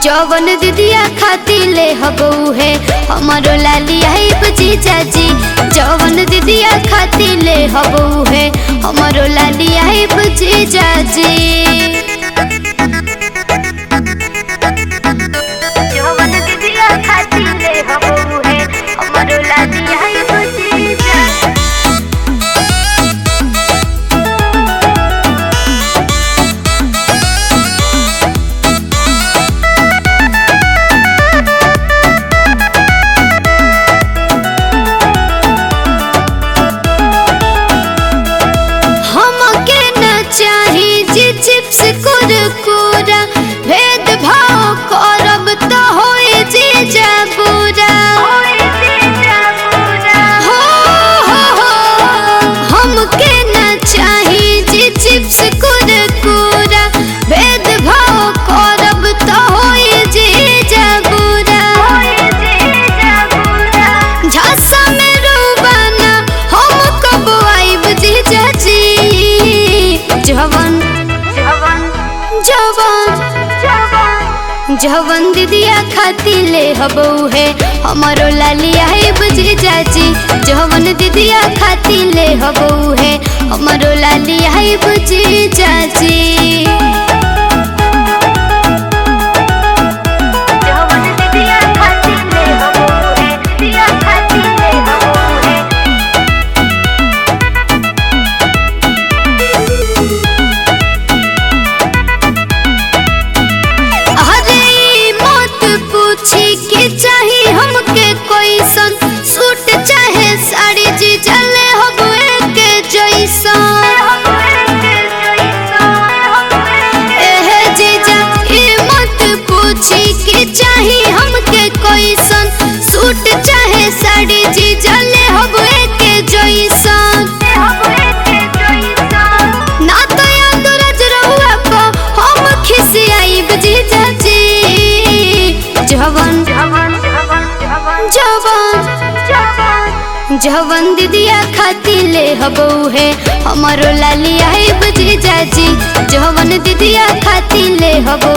जवन दीदिया खाती ले हबऊ है हमारो लाली आई बजी चाची जवन दीदिया खाती ले हबऊ है हमारो लाली आई बजी चाची जवन दीदिया खाती ले हबऊ है हमारो लाली आई बजी चाची हमके न चाही जी चिप्स कुरकुरा भेद भाव करब तो होए जी जबूरा हो हो हो हमके न चाही जी चिप्स कुरकुरा भेद भाव करब तो होए जी जबूरा झांसा में रूबाना हम कब आइब जी चाची जवन जवन जवन दीदिया खाती ले हबऊ है हमारो लाली आइब जी चाची जवन दीदिया खाती ले हबऊ है हमारो लाली आइब जी चाची जवन दीदिया खाती ले हबऊ है दीदिया खाती ले हबऊ है अरे ई मत पूछी कि चाही हमके कोई सन सूट चाहे साड़ी जी चले हबुए के जैसन एहे जीजा ई मत पूछी कि चाही हमके कोई सन सूट चाहे साड़ी जी चले हबुए के जैसन ना तो याद रज रहुआ को हम खिसियाइब जी चाची जवन जवन जवन दीदिया खाती ले हबऊ है हमारो लाली आइब जी चाची जवन दीदिया खाती ले हबऊ